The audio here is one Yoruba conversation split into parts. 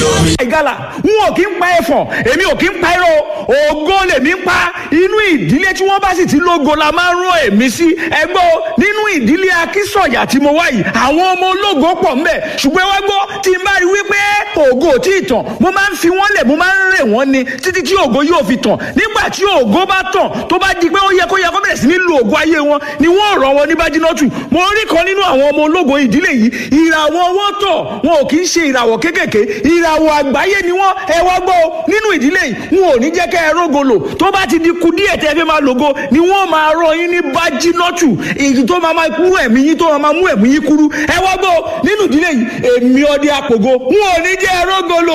ìgalà n ò kí ń pa ẹ̀fọ̀n èmi ò kí ń pa irọ́ ògo lèmi ń pa inú ìdílé tí wọ́n bá sì ti lógo la máa ń rán èmi sí ẹgbẹ́ o nínú ìdílé akísọ̀yà tí mo wá yìí àwọn ọmọ ológo pọ̀ ńbẹ̀ ṣùgbọ́n wá gbọ́ tí n bá rí wípé ògo ò tí ì tàn mo máa ń fi wọ́n lẹ̀ mo máa ń rè wọ́n ni títí tí ògo yóò fi tàn nígbà tí ògo bá tàn tó bá di pé ó yẹ kó yẹ kó bẹ̀rẹ̀ sí ní lo ògo ayé wọn ni wọ́n rọ̀ wọn ní bájínọ́tù mo rí kan nínú àwọn ọmọ ológo ìdílé yìí ìràwọ̀ wọn tọ̀ wọn ò kì í ṣe ìràwọ̀ kéékèèké ìràwọ̀ àgbáyé ni wọ́n ẹ wá gbọ́ o nínú ìdílé yìí wọn ò ní jẹ́ kẹ́ ẹ rógolo tó bá ti di ku díẹ̀ tẹ́ ẹ fẹ́ máa lògo ni wọ́n máa rọ yín ní bájínọ́tù èyí tó máa máa mú ẹ̀mí yín tó máa mú ẹ̀mí yín kúrú ẹ wá gbọ́ o nínú ìdílé yìí èmi ọdẹ àpògo wọn ò ní jẹ́ ẹ rógolo.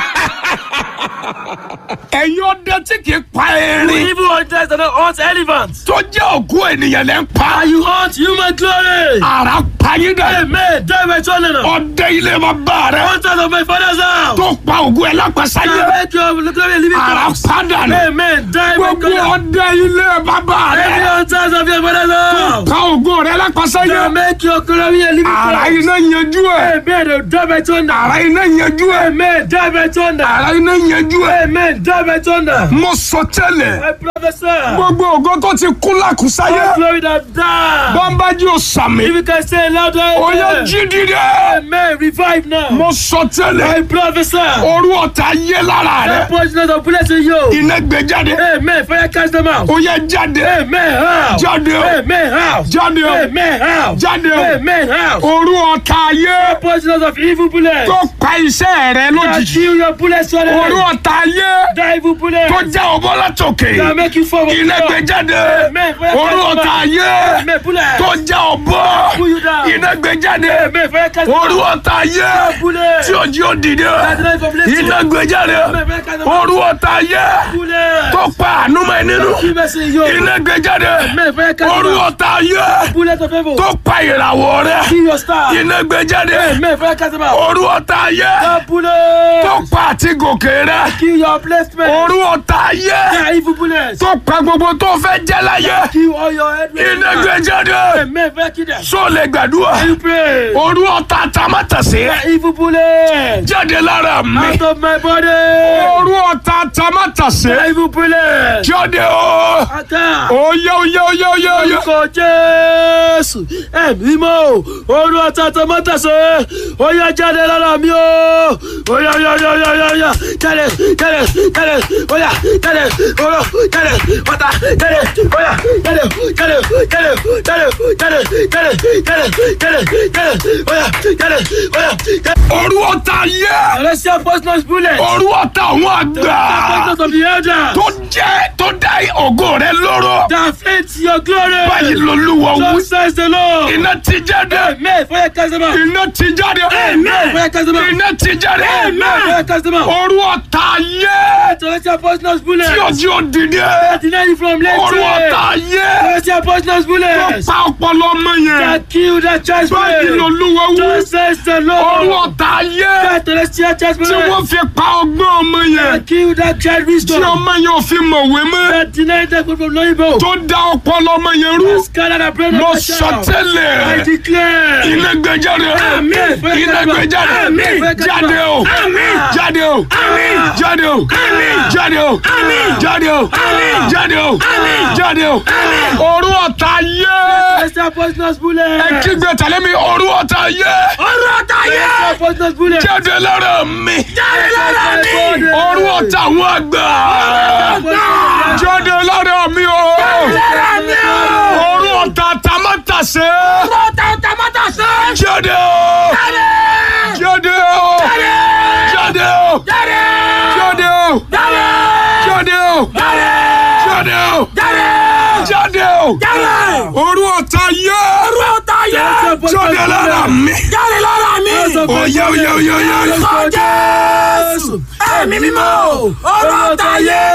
ẹ̀yin ọdẹ tí kì í pa erin Evil hunters that don't hunt elephants. tó jẹ́ òkú ènìyàn lẹ́ ń pa And you hunt human glory. ara payé dẹ Amen. Die by children. ọdẹ ilé ma bá rẹ Hunters of my father's house. tó pa ògùn ẹ lápasáyé I make your glory a living ara corpse. padà rẹ Amen. Die by gbogbo children. ọdẹ ilé bàbá Every rẹ hunters of your father's house. pa ògùn rẹ lápasáyé I make your glory a living ara corpse. iná yanjú ẹ Amen. Die by thunder. ara iná yanjú ẹ Amen. Die by thunder. ara iná yanjú ẹ Amen. Die by thunder. mo sọ tẹ́lẹ̀ I prophesy. gbogbo ògo tó ti kú lákùsáyé All glory that die. bọ́ńbájú ò sàmì If you can say it louder. ó yẹ jí dídẹ Amen. Revive now. mo sọ tẹ́lẹ̀ I prophesy. orú ọ̀tá yé lára rẹ That poison of bullets in you. iná gbé jáde Amen. Fire cast them out. ó yẹ jáde Amen. How? jáde o Amen. How? jáde o Amen. How? jáde o Amen. How? orú ọ̀tá yé Poisoners of evil bullets. tó pa iṣẹ́ rẹ That lójijì kill your bullets orú suddenly. ọ̀tá yé The evil bullets. tó já ọbọ látòkè That make you fall. iná gbé jáde Amen. Fire orú cast them ọ̀tá out. yé Amen. Bullets. tó já ọbọ Pull you down. iná gbé jáde Amen. Fire cast them orú out. ọ̀tá yé Bullets. tí òjì ó dìde That life of blessing. iná gbé jáde Amen. Fire cast them out. orú ọ̀tá yé Bullets. tó pa àánú mọ́ ẹ nínú Kill mercy in you. iná gbé jáde Amen. Fire cast them orú out. ọ̀tá yé Bullets of evil. tó pa ìràwọ̀ rẹ Kill your star. iná gbé jáde Amen. Fire cast them out. orú ọ̀tá yé The bullets. tó pa àti gòkè rẹ Kill your placement. orú ọ̀tá yé The evil bullets. tó pa gbogbo tó fẹ́ jẹ́ láyé Kill all your head. iná gbé jáde Amen. Fire kill them. só lè gbàdúrà You pray. orú ọ̀tá tamátàsé The evil bullets. jáde lára mi Out of my body. orú ọ̀tá tamátàsé The evil bullets. jáde o Attack. oyè oyè oyè oyè oyè Orúkọ Jésù. Ẹ̀mí mọ́. Olú ọ̀tá tọmọ́tàṣe. Ó yá jáde lára mi o. Ó yá yá yá yá yá yá. Jáde jáde jáde. Ó yá jáde. Oró jáde. Ọ̀tá jáde. Ó yá jáde jáde jáde jáde jáde jáde jáde jáde jáde. Ó yá jáde ó yá jáde. orú ọ̀tá yé Celestial poisonous bullet. orú ọ̀tá àwọn àgbà Poisonous of the elder. tó jẹ́ tó dá ògo rẹ lóró That fits your glory. báyìí lolúwa wí Just says the Lord. iná ti jáde Amen. Fire cast them out. iná ti jáde Amen. Fire cast them out. iná ti jáde Amen. Fire cast them out. orú ọ̀tá yé Celestial poisonous bullet. tí ojú ò dìde Deny you from orú ọ̀tá later. yé Celestial poisonous tó bullet. pa ọpọlọ ọmọ yẹn That kill that chest báyìí plate. lolúwa wí Just says the orú Lord. ọ̀tá yé That celestial chest tí wọ́n bullet. fi pa ọgbọ́n ọmọ yẹn That kill that child tí wisdom. ọmọ yẹn ò fi mọ̀wé mọ́ That deny that good from Loibo. tó dá ọpọlọ ọmọ yẹn rú Scatter the brain mo of the sọ child. I tẹ́lẹ̀ declare. iná gbé jáde Amen. iná gbé jáde Amen. jáde o Amen. jáde o jáde o jáde o jáde o jáde o jáde o orú ọ̀tá yé Celestial poisonous bullet. ẹ kígbe tẹ̀lé mi orú ọ̀tá yé orú ọ̀tá yé Celestial poisonous bullet. jáde lára mi Jáde lára mi. orú ọ̀tá àwọn àgbà jáde lára mi o orú ọ̀tá tamátàsé jáde o jáde o jáde o jáde o jáde o jáde o jáde o orú ọ̀tá yé jáde lára mi oyè oyè oyè oyè. Jésù. Ẹ̀mí mímọ́. Ọ̀rọ̀ ọ̀tá yé.